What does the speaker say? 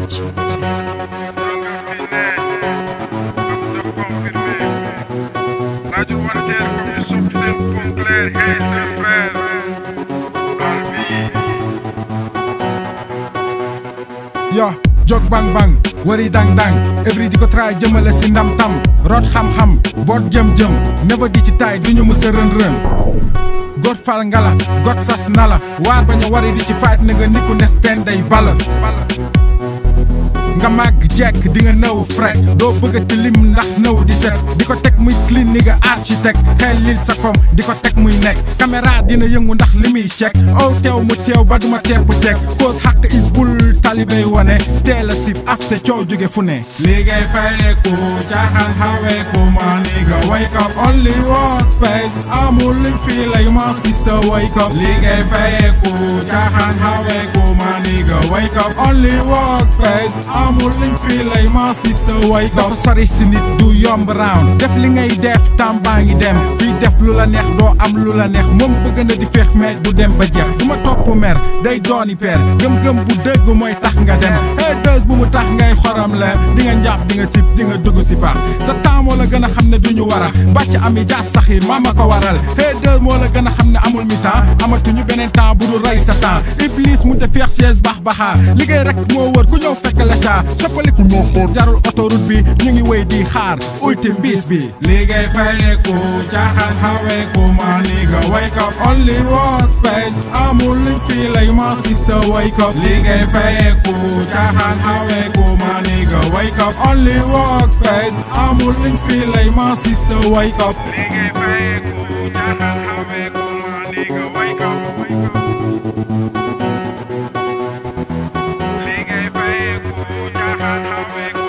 Radio Wanted comme ñu sopp seen Ponclair hey seen frère Albi yo jog bang bang wari dang dang every di ko try jëmale si ndam tam root xam-xam boot jëm-jëm never di ci taay du ñu mës a rën rën got fal ngala got sas nala waar bañ a wari di ci fight na nga niku nes teen day bala nga màgg jekk di nga nëw fret doo bëgg ti lim ndax nëw di set di ko teg muy clean ni nga architecte xel lil sa kom di ko teg muy nekk caméra dina yëngu ndax li muy check ow teew mu teew ba duma tepp teg cause xaq is bul talibay wane teel a sib afte coow jóge fu ne liggéey fayeku caaxaan xaweeku ma nigga wake up only work pay amul liñ fii lay ma sister wake up liggéey fayeku caaxaan xaweeku ma nigga wake up only work pay amul liñ fii lay ma sister wake up dafa sori si nit du yomb round def li ngay def tam baa ngi dem kuy def lu la neex doo am lu la neex moom bëgg na di feex mais du dem ba jeex du ma topp mer day dooni peer gëm-gëm bu dëgg mooy tax nga dem hey dës bu mu tax ngay xoram la di nga njàpp di nga sib di nga dugg si baax sa temps moo la gën a xam ne du ñu war a bàcc ami jaas saxiir maa ma ko waral hey dës moo la gën a xam ne amul mi temps amatuñu beneen temps bu dul rey sa temps iblis mu te feex siège baax baxaa liggéey rek moo wër ku ñëw fekk la caa soppaliku moo xool jarul autoroute bi ñu ngi wéy di xaar ultime bis bi liggéey fayeku caaxaan xaweeku ma nigga wake up only work pay amul liñ fii lay ma sister wake up liggéey fayeku caaxaan xaweeku ma nigga wake up only work pay amul liñ fii lay ma sister wake up liggéey fayeku caaxaan xaweeku ma nigga wake up liggéey fayeku caaxaan xaweeku